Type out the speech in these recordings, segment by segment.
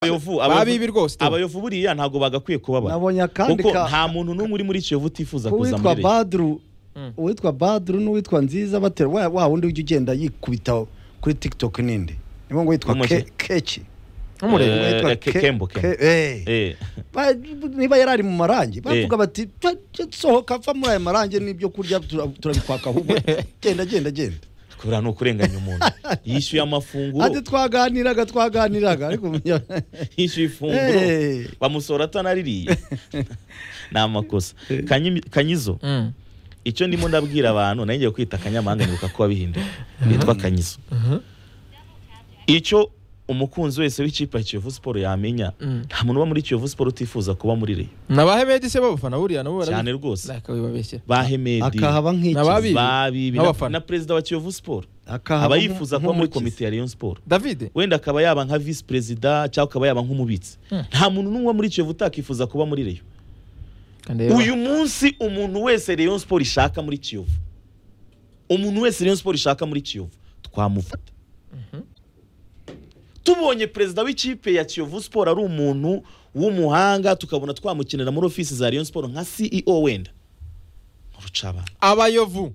abayovu babibi rwose abayovu buriya ntabwo bagakwiye kubabara nabonye akandi kuko ka- nta muntu n'umwe uri muri kiyovu utifuza kuza uwitwa muri leta badru uwitwa badru n'uwitwa nziza batera wa wa wundi ujya ugenda yikubita kuri tiktok ninde nibo ngo witwa W'umujyi. Ke- keki Eh, Ngo Umurego. witwa Ke- Ke- Kembo, Kembo. Ke- eh. Eh, Ba- niba yari ari mu marangi bavuga Eh. bati "Twa- twa- sohoka ava muri aya marangi n'ibyo kurya tura- turabikwaka ahubwo genda genda genda kubera ni ukurenganya umuntu yishyuye amafunguro ati twaganiraga twaganiraga ariko umenya- yishyuye ifunguro Eh. bamusora atanaririye ni amakosa Kanyi- kanyizo Mm. icyo ndimo ndabwira abantu nayo ngiye kwita akanyamahanga nibuka ko wabihinduye bitwa kanyizo icyo umukunzi wese w'ikipe ya kiyovu siporo yamenya Mm. nta muntu uba muri kiyovu siporo utifuza kuba muri reyo nabahe bedi se babafana buriya nabo barabizi. cyane rwose Bakabibabeshyera. bahemedi akahaba nk'iki Nababi- babibi na- N'abafana. na perezida wa kiyovu siporo akahaba aba nk- yifuza kuba muri nk'umukiza. komite ya rayon siporo davide wenda akaba yaba nka visi perezida cyangwa akaba yaba nk'umubitsi nta muntu n'umwe muri kiyovu utakifuza kuba muri reyo Kandeba. uyu munsi umuntu wese rayon siporo ishaka muri kiyovu umuntu wese rayon siporo ishaka muri kiyovu twamufata tubonye perezida w'ikipe ya kiyovu siporo ari umuntu w'umuhanga tukabona twamukenera muri ofisi za rayon siporo nka ceo wenda urucabana abayovu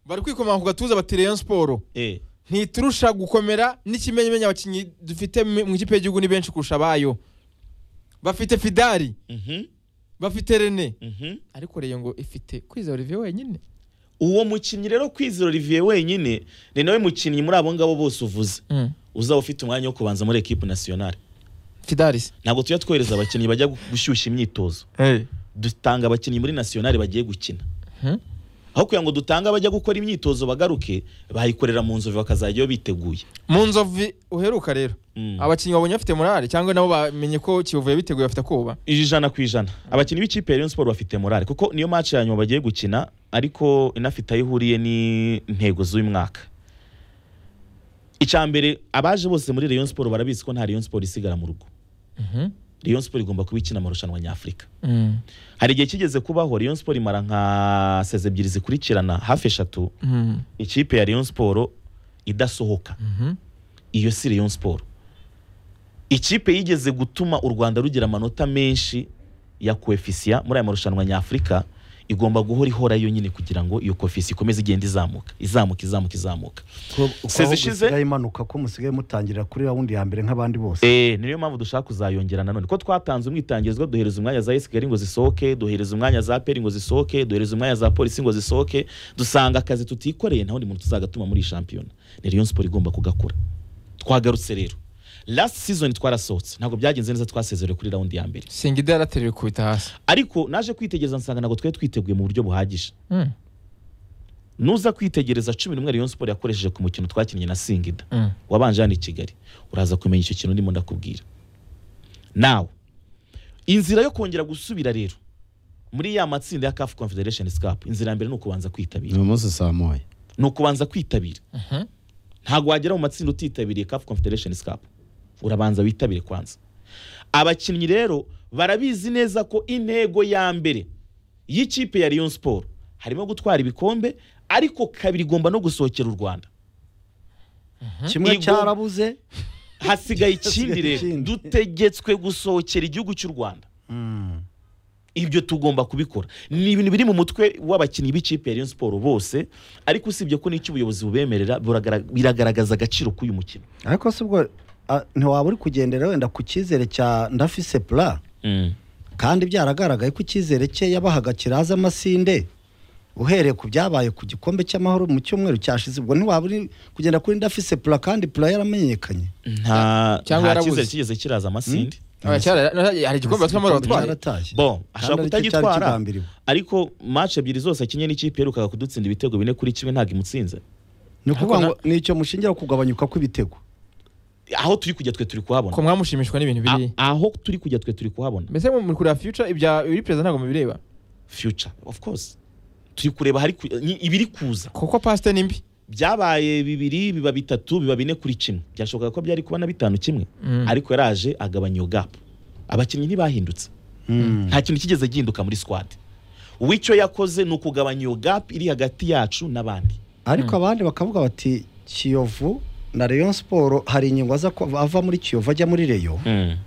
bari kwikomanga ku gatuza bati rayon siporo eh ntiturusha gukomera n'ikimenyamenya abakinnyi dufite mu mu ikipe y'igihugu ni benshi kurusha abayo bafite fidari mhm bafite rene mhm ariko reyo ngo ifite kwizera olivier wenyine uwo mukinnyi rero kwizera olivier wenyine ni nawe mukinnyi muri abo ngabo bose uvuze uzaba ufite umwanya wo kubanza muri ekipe nasiyonari fidari se ntabwo tujya twohereza abakinnyi bajya gu- gushyushya imyitozo dutanga abakinnyi muri nasiyonari bagiye gukina Mhm. aho kugira ngo dutange abajya gukora imyitozo bagaruke bayikorera mu nzovu bakazajyayo biteguye mu nzovu uheruka rero Mm. abakinnyi babonye bafite morale cyangwa nabo bamenye ko kiyovu yabiteguye bafite koba ijana ku ijana abakinnyi b'ikipe ya Rayon Sport bafite morale kuko niyo match ya nyuma bagiye gukina ariko inafite aho ihuriye n'intego z'uyu mwaka icya mbere abaje bose muri Rayon Sport barabizi ko nta Rayon Sport isigara mu rugo Rayon Sport igomba kuba ikina amarushanwa nyafurika hari igihe kigeze kubaho Rayon Sport imara nka sezi ebyiri zikurikirana hafi eshatu ikipe ya Rayon Sport idasohoka iyo si Rayon Sport ikipe yigeze gutuma u Rwanda rugira amanota menshi ya koefisiya muri aya marushanwa nyafurika igomba guhora ihora yo nyine kugira ngo iyo koefisiya ikomeze igenda izamuka izamuka izamuka izamuka ko Sezi sezi ishize- isigaye imanuka ko musigaye mutangira kuri rawundi ya mbere nk'abandi bose Eh, niyo mpamvu dushaka kuzayongera nanone ko twatanze umwitangirizwa duhereza umwanya za esigari ngo zisohoke duhereza umwanya za peri ngo zisohoke duhereza umwanya za polisi ngo zisohoke dusanga akazi tutikoreye nta wundi muntu tuzagatuma muri iyi shampiyona ni rayon siporo igomba kugakora twagarutse rero last season twarasohotse ntabwo byagenze neza twasezerewe kuri rawundi ya mbere singida yaratereye kubita hasi ariko naje kwitegereza nsanga ntabwo twari twiteguye mu buryo buhagije Mm. nuza kwitegereza cumi n'umwe rayon siporo yakoresheje ku mukino twakinnye na singida Mm. wabanje hano i kigali uraza kumenya icyo kintu ndimo ndakubwira nawe inzira yo kongera gusubira rero muri ya matsinda ya CAF Confederation Cup inzira ya mbere ni ukubanza kwitabira uyu munsi saa moya ni ukubanza kwitabira ntabwo wagera mu matsinda utitabiriye CAF Confederation Cup urabanza witabire kwanza abakinnyi rero barabizi neza ko intego ya mbere y'ikipe ya Rayon Sport harimo gutwara ibikombe ariko kabiri igomba no gusohokera u Rwanda kimwe Igomba- cyarabuze hasigaye ikindi Hasigaye rero ikindi. dutegetswe gusohokera igihugu cy'u rwanda Mm. ibyo tugomba kubikora ni ibintu biri mu mutwe w'abakinnyi b'ikipe ya Rayon Sport bose ariko usibye ko n'icyo ubuyobozi bubemerera buragara- biragaragaza agaciro k'uyu mukino ariko se ubwo ah, ntiwaba uri kugendera wenda ku cyizere cya ndafise pura kandi byaragaragaye ko icyizere cye yabahaga kiraza amasinde uhereye ku byabaye ku gikombe cy'amahoro mu cyumweru cyashize ubwo ntiwaba uri kugenda kuri ndafise pura kandi pura yaramenyekanye nta Cyangwa nta yarabuze. cyizere kigeze kiraza amasinde Ah, cyara- hari igikombe batwamara batwaye cyaratashye bon ashobora Kandi aricyo cyari kutagitwara kigambiriwe. ariko match ebyiri zose akinye n'ikipe yerukaga kudutsinda ibitego bine kuri kimwe ntabwo imutsinze ni ukuvuga Ariko ngo ni icyo mushingira ku kugabanyuka kw'ibitego aho turi kujya twe turi kuhabona ko mwamushimishwa n'ibintu biri A- aho turi kujya twe turi kuhabona mbese muri kureba future ibya biri perezida ntabwo mubireba future of course turi kureba hari ku- ni- ibiri kuza kuko pasite ni mbi byabaye bibiri biba bitatu biba bine kuri kimwe byashobokaga ko byari kuba na bitanu kimwe Mm. ariko yaraje agabanya iyo gap abakinnyi ntibahindutse nta kintu kigeze gihinduka muri squad we icyo yakoze ni ukugabanya iyo gap iri hagati yacu n'abandi ariko abandi bakavuga bati kiyovu na rayon siporo hari ingingo aza ko- ava muri kiyovu ajya muri reyo